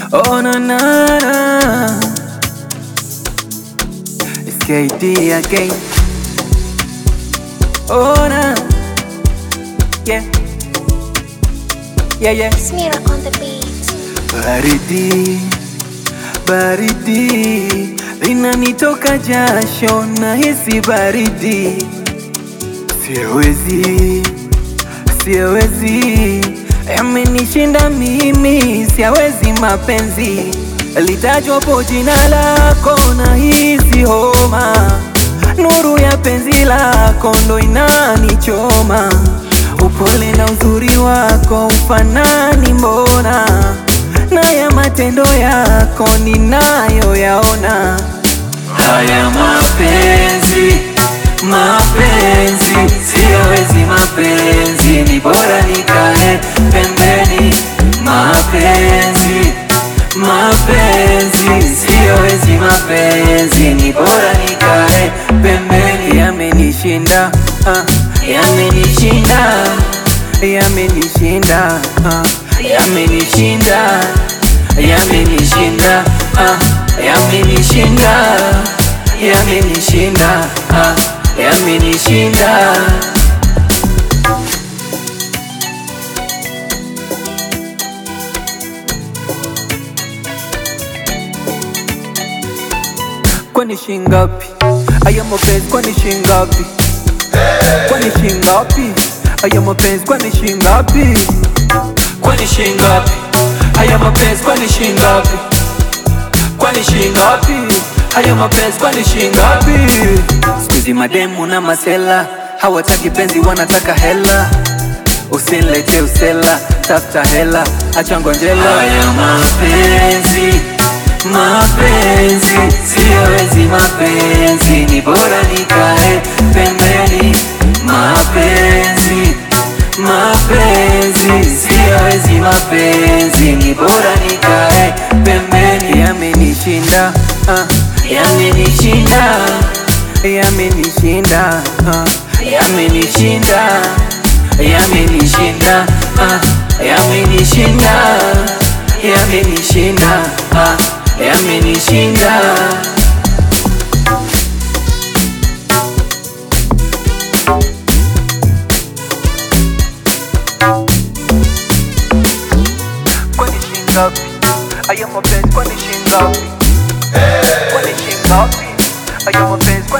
Oh na na na It's KD again Oh na Yeah Yeah yeah Smear on the beat. Baridi, baridi linanitoka jasho na hisi baridi, siwezi, siwezi, yamenishinda mimi, siawezi mapenzi, litajwapo jina lako na hisi homa, nuru ya penzi lako ndo inanichoma, upole na uzuri wako ufanani mbona na ya matendo yako ninayoyaona. Haya mapenzi, mapenzi, siyawezi mapenzi, ni bora nikae pembeni. Mapenzi, mapenzi, siyawezi mapenzi, ni bora nikae pembeni. Yamenishinda, ah, yamenishinda, yamenishinda, ah, yamenishinda, yamenishinda, ah, yamenishinda, yamenishinda, ah, yamenishinda. Kwani shingapi? Aya mapenzi kwani shingapi? Kwani shingapi? Aya mapenzi kwani shingapi? Kwani shingapi? Aya mapenzi kwani shingapi? Kwani shingapi? Aya mapenzi kwani shingapi? Sikuizi mademu na masela hawataki penzi, wanataka hela. Usinilete usela, tafuta hela, acha ngonjela. Haya mapenzi, mapenzi, siyawezi mapenzi, ni bora nikae pembeni. Mapenzi, mapenzi, siyawezi mapenzi, ni bora nikae pembeni. Yamenishinda, ah, yamenishinda, yamenishinda, ah, yamenishinda, yamenishinda, ah, yamenishinda, yamenishinda, ah, yamenishinda. Kwani shingapi? Aya mapenzi kwani shingapi? Kwani shingapi? Aya mapenzi kwani